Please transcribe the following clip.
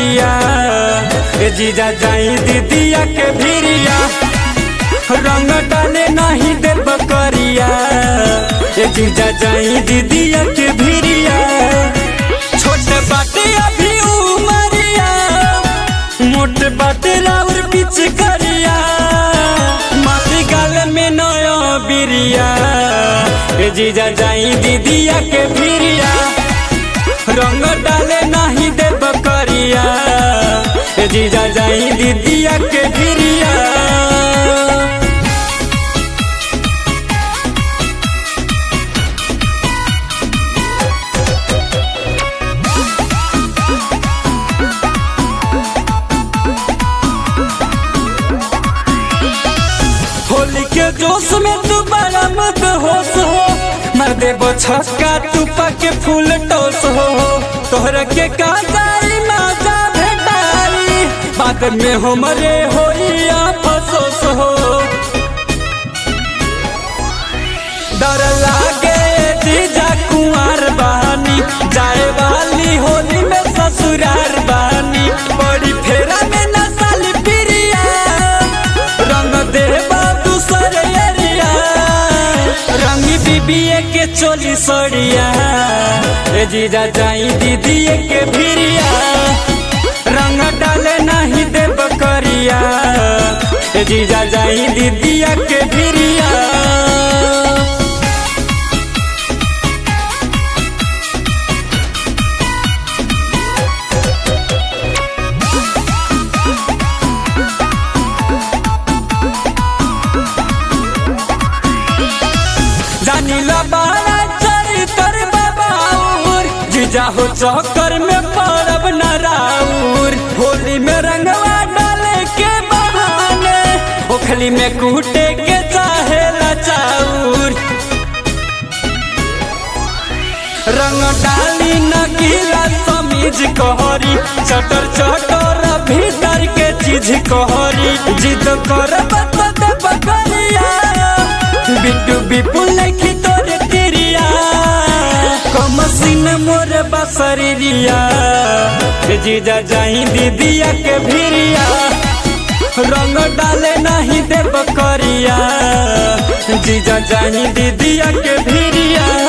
करिया ए जीजा जाई दीदिया के भिरिया रंग डाले नहीं देब करिया ए जीजा जाई दीदिया के भिरिया छोटे बाटे अभी उमरिया मोट बाटे राउर पीछ करिया माटी गाल में नया बिरिया ए जीजा जाई दीदिया के भिरिया रंग डाले नहीं देब करिया ए जीजा जाई दीदिया के भिरिया होली के जोश में तू बड़ा मत होश हो मर देबो छक्का तू पके फूल टोस हो तोहरा के काजारी माजा भेटारी बाद में हमरे होई अफसोस हो डर लागे जीजा कुंवर बहानी जाए वाली होली में ससुरार बहानी बड़ी फेरा में नसाली प्रिया रंग देवा दूसर एरिया रंगी बीबीए के चोली सड़िया ए जीजा जाई दीदीए के भिरिया रंग डाले नहीं देब करिया ए जीजा जाई दीदिया के भिरिया जानिला बारा चरित्र बाबाउर जीजा हो चौकर में पड़ब न राउर होली में रंगवा डाले के बहाने ओखली में कूटे के चाहे चाउर रंग डाली न गीला समीज कहरी चटर चटर भीतर के चीज कहरी जिद कर बकरिया बिट्टू बिपुल लिखी तोरे तिरिया कमसिन मोर बसरिया जीजा जाई दीदिया के भिरिया रंग डाले नहीं देब करिया जीजा जाई दीदिया के भिरिया